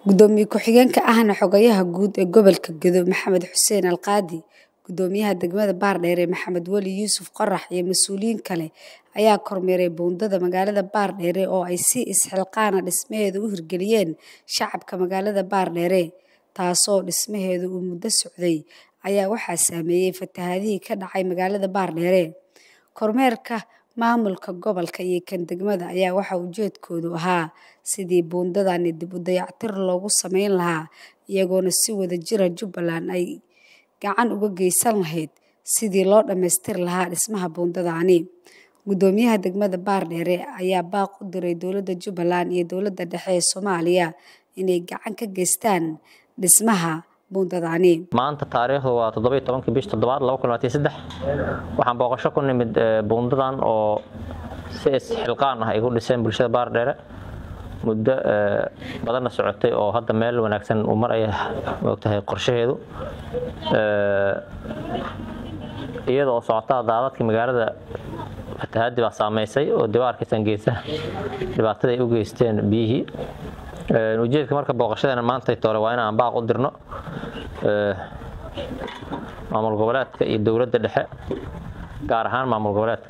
Gudoomiye ku-xigeenka ahna xogayaha guud ee gobolka Gedo Maxamed Xuseen Alqaadi, Gudoomiyaha degmada Baardheere Maxamed Weli Yuusuf Qorax iyo mas'uuliyiin kale ayaa kormeeray buundada magaalada Baardheere oo ay si isxilqaan ah dhismaheeda u hirgeliyeen shacabka magaalada Baardheere, taasoo dhismaheedu uu muddo socday ayaa waxaa saameeyay fatahaadihii ka dhacay magaalada Baardheere. Kormeerka maamulka gobolka iyo kan degmada ayaa waxaa ujeedkoodu ahaa sidii buundadani dib u dayactir loogu samayn lahaa iyagoona si wadajir ah Jubbaland ay gacan uga geysan lahayd sidii loo dhammaystiri lahaa dhismaha buundadani. Gudoomiyaha degmada Baardheere ayaa baaq u diray dowladda Jubbaland iyo dowladda dhexe ee Soomaaliya inay gacan ka geystaan dhismaha buundadani. maanta taariikhdu waa toddoba iyo tobankii bishii toddobaad laba kun labaatan iyo saddex waxaan booqasho ku nimid eh, buundadan oo si isxilqaan ah ay ku dhiseen bulshada baardheere muddo eh, badanna socotay oo hadda meel wanaagsan uu maraya moogtahay qorshaheedu Eh, iyada oo socotaa daadadka magaalada fatahaadii baa saameysay oo dib u arkaysan geesaha dhibaatada ay u geysteen biyihii Eh, ujeedka marka booqashadeena maanta tore waa inaan baaq u dirno eh, maamul goboleedka iyo dowladda dhexe gaar ahaan maamul goboleedka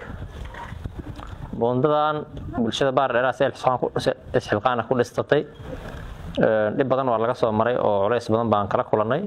buundadan bulshada baardheeraha si isxilqaan ku- si isxilqaan ah ku dhistatay Eh, dhib badan waa laga soo maray oo culays badan baan kala kulannay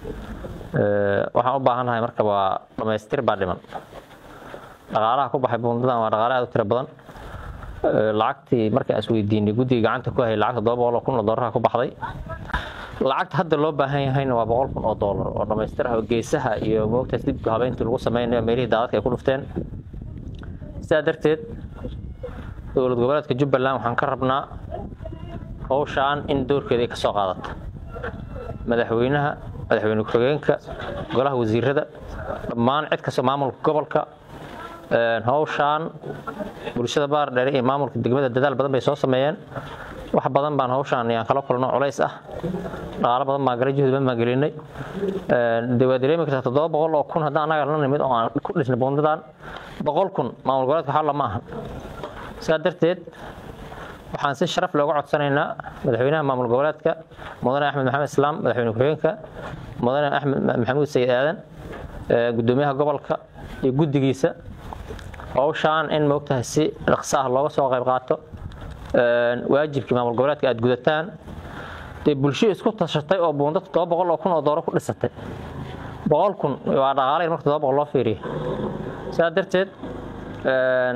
Eh, waxaan u baahannahay marka waa dhammaystir baa dhiman dhaqaalaha ku baxay buundadan waa dhaqaale aad u tiro badan Eh, lacagtii markaan isweydiinay guddiga gacanta ku hayay lacagta todoba boqol oo kun oo doolarha ku baxday lacagta hadda loo baahan yahayna waa boqol kun oo doolar oo dhammaystiraha oo geesaha iyo moogtaas dib habeyntii lagu sameynayo meelihii daadadka ay ku dhufteen sidaa darteed dowlad goboleedka jubbaland waxaan ka rabnaa howshaan in doorkeeda ay ka soo qaadato madaxweynaha madaxweyne ku-xigeenka golaha wasiirada dhammaan cid kasta maamulka gobolka Een, howshaan bulshada baardheere iyo maamulka degmada dadaal badan bay soo sameeyeen wax badan baan howshaan ayaan kala kulno culays ah dhaqaalo badan baan galay juhdi badan baan gelinay Een, dee waa dareemi kartaa toddoba boqol oo kun haddaan annaga la nimid oo aan ku dhisnay buundadan boqol kun maamul goboleedka waxaa lama ahan sidaa darteed waxaan si sharaf looga codsanaynaa madaxweynaha maamul goboleedka mudane axmed maxamed islaam madaxweyne ku-xigeenka mudane axmed maxamuud sayid aadan eh, gudoomiyaha gobolka iyo guddigiisa howshaan in moogtahay si dhaqso ah looga soo qayb qaato Een, waajibkii maamul goboleedka aad gudataan dee bulsho isku tashatay oo buunda toddoba boqol oo kun oo dooro ku dhisatay boqol kun waa dhaqaale marka toddoba boqol loo fiiriyo sidaa darteed een,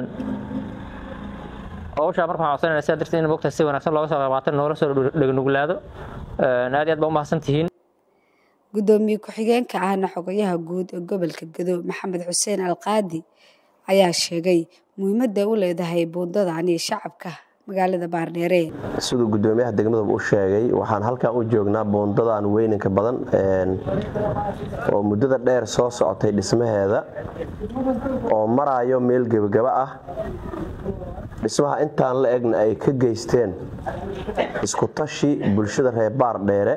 howshaa marka waxaan codsanayna sidaa darteed in moogtahay si wanaagsan looga soo qayb qaato noola soo dhegnuglaado Een, aad iyo aad baa u mahadsan tihiin Gudoomiye ku-xigeenka ahna xogayaha guud ee gobolka Gedo Maxamed Xuseen Alqaadi ayaa sheegay muhiimadda ay u leedahay buundadani shacabka magaalada Baardheere. siduu gudoomiyaha degmada u sheegay waxaan halkan u joognaa buundadan weyninka badan een, oo muddada dheer soo socotay dhismaheeda oo maraayo meel gebagaba ah dhismaha intaan la egna ay ka geysteen isku tashi bulshada reer baardheere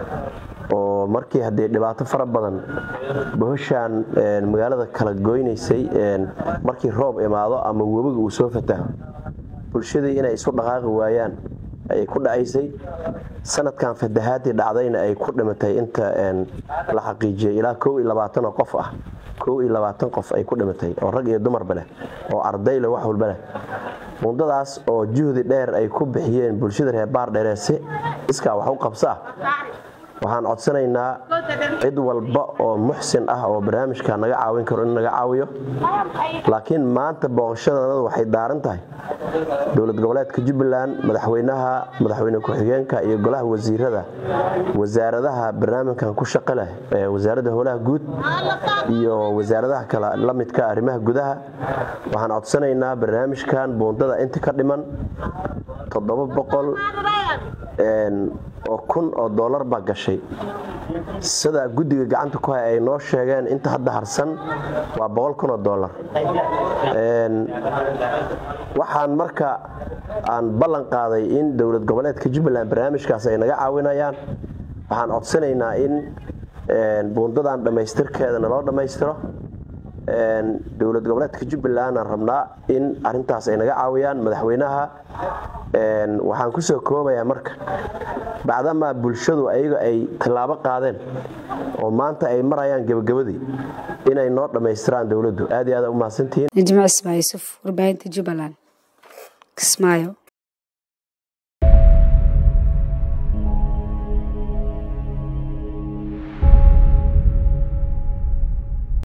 oo markii haddee dhibaato fara badan bohoshaan een, magaalada kala goynaysay een, markii roob imaado ama webiga uu soo fataho bulshadii inay isu dhaqaaqi waayaan ayay ku dhacaysay sanadkan fatahaadii dhacdayna ay ku dhimatay inta een, la xaqiijiyay ilaa kow iyo labaatan oo qof ah kow iyo labaatan qof ay ku dhimatay oo rag iyo dumarba leh oo arday leh wax walba leh buundadaas oo juhdi dheer ay ku bixiyeen bulshada reer baardheere si iskaa wax u qabsa ah waxaan codsanaynaa cid walba oo muxsin ah oo barnaamijka naga caawin karo in naga caawiyo laakiin maanta booqashadanadu waxay daaran tahay dowlad goboleedka jubbaland madaxweynaha madaxweyne ku-xigeenka iyo golaha wasiirada wasaaradaha barnaamijkan ku shaqo leh ee wasaaradda howlaha guud iyo wasaaradaha kale la midka arrimaha gudaha waxaan codsanaynaa barnaamijkan buundada inta ka dhiman toddoba boqol een, oo kun oo doolar baa gashay sida guddiga gacanta ku hay ay noo sheegeen inta hadda harsan waa boqol kun oo doolar Een, waxaan marka aan ballan qaaday in dowlad goboleedka jubbaland barnaamijkaas ay naga caawinayaan waxaan codsanaynaa in een, buundadan dhammaystirkeeda naloo dhammaystiro dowlad goboleedka jubbaland aan rabnaa in arintaas ay naga caawiyaan madaxweynaha waxaan kusoo koobayaa marka bacdamaa bulshadu ayaga ay tallaabo qaadeen oo maanta ay marayaan gebagabadii inay noo dhammaystiraan dowladdu aad iyo aad u mahadsantihiin najmac ismaa yuusuf warbaahinta jubbaland kismaayo